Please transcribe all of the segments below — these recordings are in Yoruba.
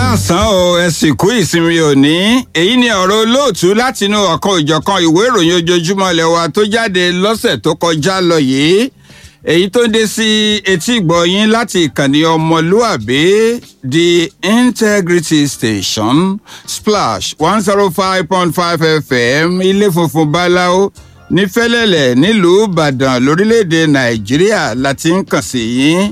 káàsán o ẹ sì kú ìsinmi òní èyí ni ọ̀rọ̀ olóòtú látinú ọ̀kan ìjọ̀kan ìwé ìròyìn ojoojúmọ́ ilẹ̀ wa tó jáde lọ́sẹ̀ tó kọjá lọ yìí èyí tó dé sí etí ìgbọ̀yìn láti ìkànnì ọmọlúàbí the integrity station splash one zero five point five fm ilé funfun báláwo ní fẹ́lẹ́lẹ̀ nílùú ìbàdàn lórílẹ̀‐èdè nàìjíríà láti ń kàn sí yín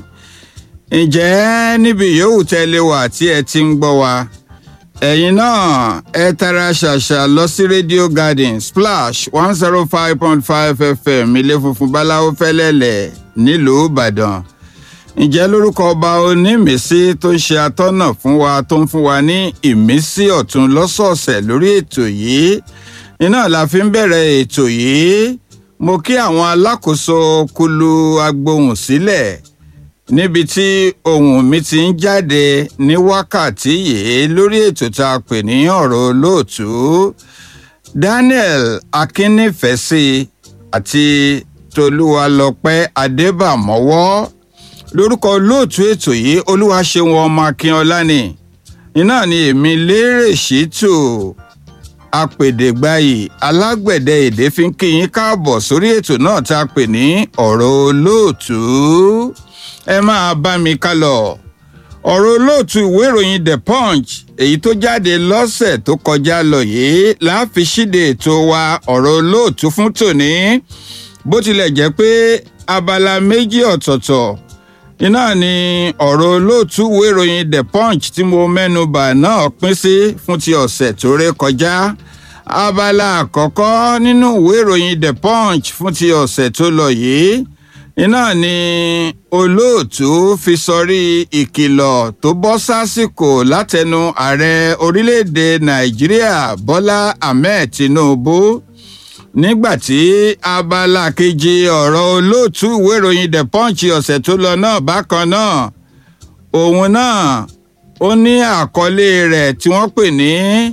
ǹjẹ́ níbi yòówù tẹ́lẹ̀ wà tí ẹ ti ń gbọ́ wa ẹ̀yin náà ẹ tara ṣàṣà lọ sí radio garden splash one zero five point five fm ilé funfun báláwo fẹ́lẹ́lẹ̀ nílùú ìbàdàn ǹjẹ́ lórúkọ ọba onímísí tó ń ṣe atọ́nà fún wa tó ń fún wa ní ìmísí ọ̀tun lọ́sọ̀ọ̀sẹ̀ lórí ètò yìí iná la fi ń bẹ̀rẹ̀ ètò yìí mo kí àwọn alákòóso kulu agbohùn sílẹ̀ níbi tí ohùn mi ti ń jáde ní wákàtí yìí lórí ètò tá a pè ní ọ̀rọ̀ olóòtú daniel akínnífẹ̀sí àti tolúwalọpẹ́ adébàmọ́wọ́ lórúkọ olóòtú ètò yìí olúwaṣeun ọmọ akínọlá ni iná ni èmi lérè ṣètò apèdègbàyì alágbẹ̀dẹ èdè fi ń kí yín káàbọ̀ sórí ètò náà tá a pè ní ọ̀rọ̀ olóòtú ẹ máa bá mi ká lọ ọ̀rọ̀ olóòtú ìwé ìròyìn the punch èyí tó jáde lọ́sẹ̀ tó kọjá lọ yìí láàfin ṣíde ètò wa ọ̀rọ̀ olóòtú fún tòní bó tilẹ̀ jẹ́ pé abala méjì ọ̀tọ̀ọ̀tọ̀ iná ni ọ̀rọ̀ olóòtú ìwé ìròyìn the punch tí mo mẹ́nu bà náà pín sí fún ti ọ̀sẹ̀ tó ré kọjá abala àkọ́kọ́ nínú ìwé ìròyìn the punch fún ti ọ̀sẹ̀ tó lọ yìí iná ni olóòtú fi sọrí ìkìlọ̀ tó bọ́ sásìkò látẹnu ààrẹ orílẹ̀-èdè nàìjíríà bọ́lá ahmed tinubu nígbàtí abala kejì ọ̀rọ̀ olóòtú ìwé ìròyìn the punch ọ̀sẹ̀ tó lọ náà bákan náà òun náà ó ní àkọlé rẹ̀ tí wọ́n pè ní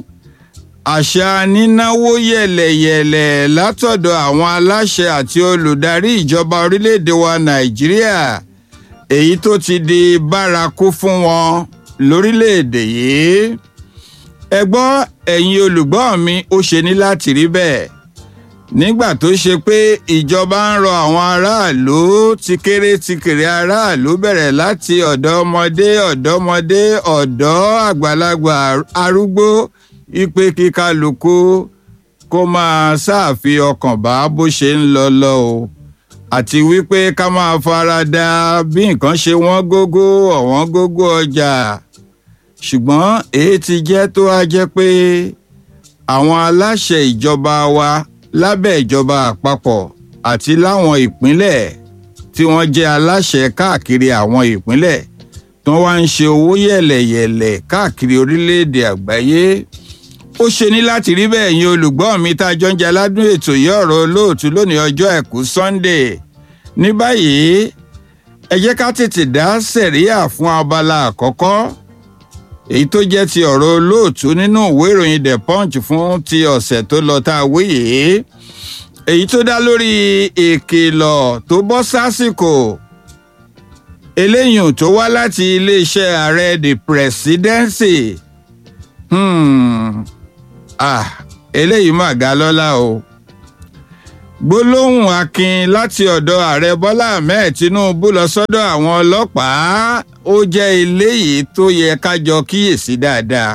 àṣà nínáwó yẹ̀lẹ̀yẹ̀lẹ̀ látọ̀dọ̀ àwọn aláṣẹ àti olùdarí ìjọba orílẹ̀-èdè wa nàìjíríà èyí tó ti di bárakú fún wọn lórílẹ̀-èdè yìí ẹ gbọ́ ẹ̀yin olùgbọ́ mi ó ṣe ní láti rí bẹ́ẹ̀ nígbà tó ṣe pé ìjọba ń rọ àwọn aráàlú ti kéré ti kéré aráàlú bẹ̀rẹ̀ láti ọ̀dọ́ ọmọdé ọ̀dọ́mọdé ọ̀dọ́ àgbàlagbà arúgbó ipe kíkálukú kó máa ṣáàfi ọkàn bá bó ṣe ń lọ lọ o àti wípé ká máa fara da bí nǹkan ṣe wọ́n gógó ọ̀wọ́n gógó ọjà ṣùgbọ́n èyí ti jẹ́ tó wá jẹ́ pé àwọn aláṣẹ ìjọba wa lábẹ́ ìjọba àpapọ̀ àti láwọn ìpínlẹ̀ tí wọ́n jẹ́ aláṣẹ káàkiri àwọn ìpínlẹ̀ tí wọ́n wá ń ṣe owó yẹ̀lẹ̀yẹ̀lẹ̀ káàkiri orílẹ̀-èdè àgbáyé ó ṣe ní láti rí bẹ́ẹ̀ yín olùgbọ́ mi tá a jọ ń jẹ aládùn ètò yìí ọ̀rọ̀ olóòtú lónìí ọjọ́ àìkú sunday ní báyìí ẹ jẹ́ ká tètè dá sẹ̀ríà fún abala àkọ́kọ́ èyí tó jẹ́ ti ọ̀rọ̀ olóòtú nínú ìwé ìròyìn the punch fún ti ọ̀sẹ̀ tó lọ tá a wí yìí èyí tó dá lórí ìkìlọ̀ tó bọ́ sásìkò eléyìí tó wá láti iléeṣẹ́ ààrẹ the presidency hmm. ah eléyìí mà ga lọ́lá o gbólóhùn akin láti ọ̀dọ̀ ààrẹ bọ́lá ahmed tinubu lọ sọ́dọ̀ àwọn ọlọ́pàá ó jẹ́ eléyìí tó yẹ ká jọ kíyèsí dáadáa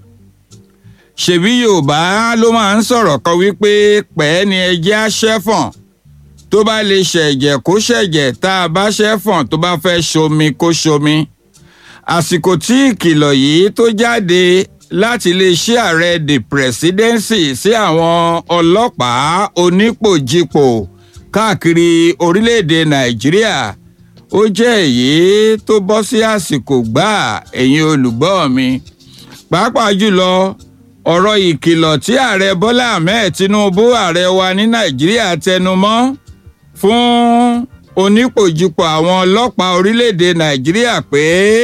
ṣèbí yorùbá ló máa ń sọ̀rọ̀ kan wípé pẹ́ẹ́ ni ẹjẹ́ á ṣẹ́fọ̀n tó bá lè ṣẹ̀jẹ̀ kó ṣẹ̀jẹ̀ tá a bá ṣẹ́fọ̀n tó bá fẹ́ ṣomi kó ṣomi àsìkò tí ìkìlọ̀ yìí tó jáde láti iléeṣẹ́ ààrẹ the presidency sí àwọn ọlọ́pàá onípòjìpò káàkiri orílẹ̀-èdè nàìjíríà ó jẹ́ èyí tó bọ́ sí àsìkò gbáà ẹ̀yin olùgbọ́ mi pàápàá jùlọ ọ̀rọ̀ ìkìlọ̀ tí ààrẹ bọ́lá ahmed tinubu ààrẹ wa ní nàìjíríà tẹnu mọ́ fún onípòjìpò àwọn ọlọ́pàá orílẹ̀-èdè nàìjíríà pé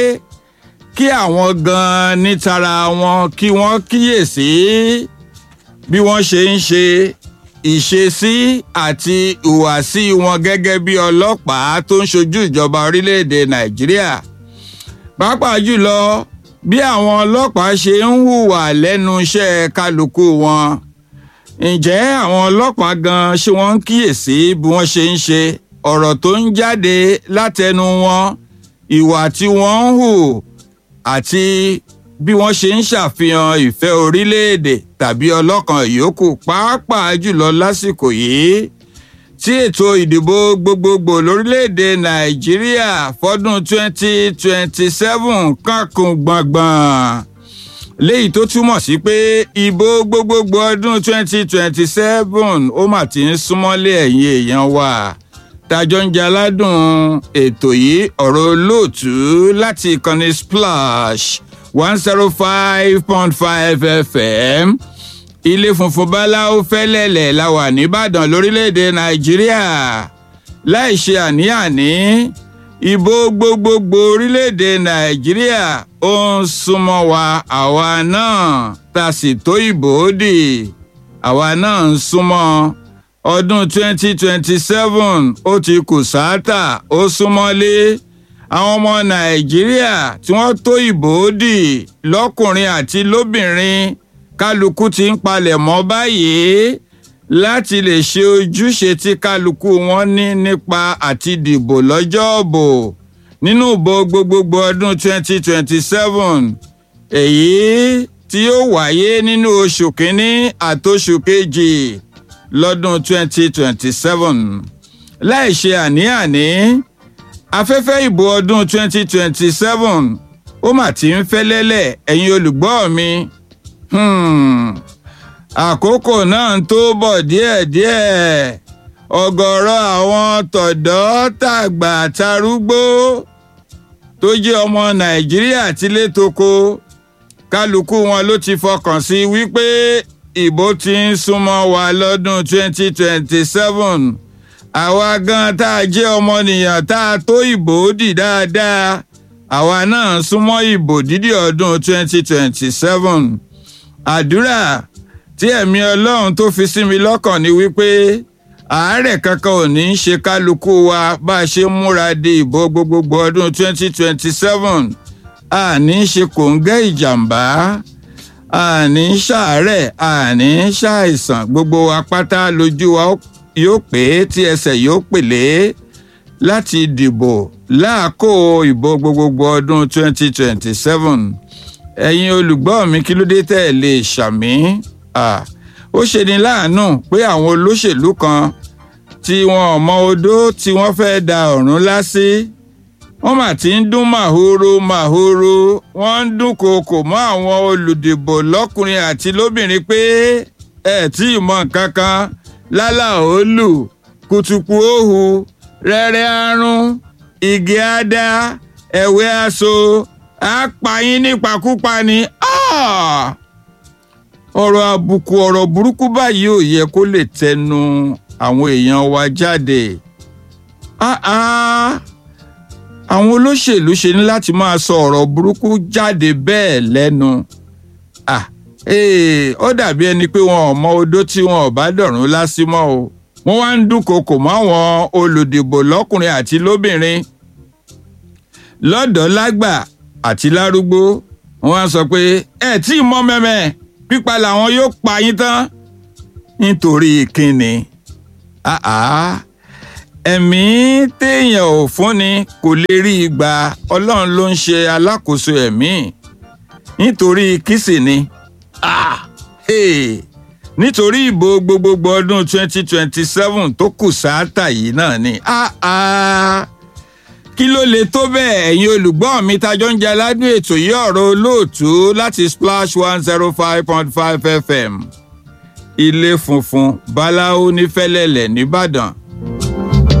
kí àwọn gan-an ní tara wọn kí wọ́n kíyèsí bí wọ́n ṣe ń ṣe ìṣesí àti ìhùwàsí wọn gẹ́gẹ́ bí ọlọ́pàá tó ń ṣojú ìjọba orílẹ̀-èdè nàìjíríà pàápàá jùlọ bí àwọn ọlọ́pàá ṣe ń hùwà lẹ́nu iṣẹ́ kálukú wọn ǹjẹ́ àwọn ọlọ́pàá gan ṣé wọ́n ń kíyèsí bí wọ́n ṣe ń ṣe ọ̀rọ̀ tó ń jáde látẹnu wọn ìwà tí wọ́n ń hù àti bí wọ́n ṣe ń ṣàfihàn ìfẹ́ orílẹ̀-èdè tàbí ọlọ́kan ìyókù pàápàá jùlọ lásìkò yìí tí ètò ìdìbò gbogbogbò lórílẹ̀‐èdè nàìjíríà fọ́dún 2027 kankun gbọ̀ngbọ̀n léyìí tó túmọ̀ sí pé ìbò gbogbogbò ọdún 2027 ó mà ti ń súnmọ́lé ẹ̀yìn èèyàn wa tájọ́ ń jaládùn ètò yìí ọ̀rọ̀ olóòtú láti ìkànnì splash one zero five point five fm ilé funfun báláwo fẹ́lẹ́lẹ̀ la wà nìbàdàn lórílẹ̀‐èdè nàìjíríà láì ṣe àní-àní ìbò gbogbogbò orílẹ̀‐èdè nàìjíríà ó ń súnmọ́ wa àwa náà tá a sì tó ìbò dì àwa náà ń súnmọ́ ọdún 2027 ó ti kù sáátà ó súnmọ́lé àwọn ọmọ nàìjíríà tí wọ́n tó ìbò dì lọ́kùnrin àti lóbìnrin kálukú ti ń palẹ̀ mọ́ báyìí láti lè ṣe ojúṣe tí kálukú wọn ní nípa àti dìbò lọ́jọ́ òbò nínú ìbò gbogbogbò ọdún 2027 èyí tí yóò wáyé nínú oṣù kínní àtoṣù kejì lọ́dún 2027 láì ṣe àní-àní afẹ́fẹ́ ìbò ọdún 2027 ó mà ti ń fẹ́ lẹ́lẹ̀ ẹ̀yin olùgbọ́ mi àkókò náà ń tó bọ̀ díẹ̀díẹ̀ ọ̀gọ̀rọ̀ àwọn tọ̀dọ́ tàgbà tarúgbó tó jẹ́ ọmọ nàìjíríà tilé toko kálukú wọn ló ti fọkàn sí wípé ìbò ti ń súnmọ́ wa lọ́dún 2027 àwa gan tá a jẹ́ ọmọnìyàn tá a tó ìbò dì dáadáa àwa náà súnmọ́ ìbò dídì ọdún 2027 àdúrà tí ẹ̀mí ọlọ́run tó fi sí mi lọ́kàn ni wípé àárẹ̀ kankan ò ní í ṣe kálukú wa bá a ṣe múra de ìbò gbogbogbò ọdún 2027 àní ṣe kòńgẹ́ ìjàmbá àní ṣàárẹ̀ àní ṣàìsàn gbogbo wa pátá lójú wa yóò pé tí ẹsẹ̀ yóò pèlé láti dìbò láàkó ìbò gbogbogbò ọdún 2027 ẹ̀yin olùgbọ́ mi kí ló dé tẹ́ ẹ lè ṣàmì ó ṣe ni láàánú pé àwọn olóṣèlú kan tí wọn ò mọ odó tí wọ́n fẹ́ da ọ̀run lásì wọ́n mà ti ń dún màhóró màhóró wọ́n ń dún kookò mọ́ àwọn olùdìbò lọ́kùnrin àti lóbìnrin pé ẹ tí ì mọ nǹkan kan lálà òòlù kùtùkù òhù rẹ́rẹ́ àrùn igi àdá ẹ̀wẹ́ aṣọ àpàyín nípakúpa ni ọ̀rọ̀ àbùkù ọ̀rọ̀ burúkú báyìí ò yẹ kó lè tẹnu àwọn èèyàn wa jáde àwọn olóṣèlú ṣe ní láti máa sọ ọ̀rọ̀ burúkú jáde bẹ́ẹ̀ lẹ́nu ó dàbí ẹni pé wọn ò mọ odó tí wọn ò bá dọ̀rùn lásìmọ́ o wọ́n wá ń dúnkokò mọ́ àwọn olùdìbò lọ́kùnrin àti lóbìnrin lọ́dọ̀ọ́ lágbà àti lárúgbó wọ́n á sọ pé ẹ tí ì mọ mẹ́mẹ́ pípa làwọn yóò pa yín tán nítorí kíni ẹ̀mí téèyàn ò fúnni kò lè rí i gbà ọlọ́run ló ń ṣe alákòóso ẹ̀mí nítorí kìsì ni nítorí ìbò gbogbogbò ọdún 2027 tó kù sáátà yìí náà ni kí ló lè tó bẹ́ẹ̀ ẹ̀yin olùgbọ́ mi tajọ́ ń jẹ aládùn ètò yìí ọ̀rọ̀ olóòtú láti splash one zero five point five fm ilé funfun báláwo ní fẹ́lẹ́lẹ̀ nìbàdàn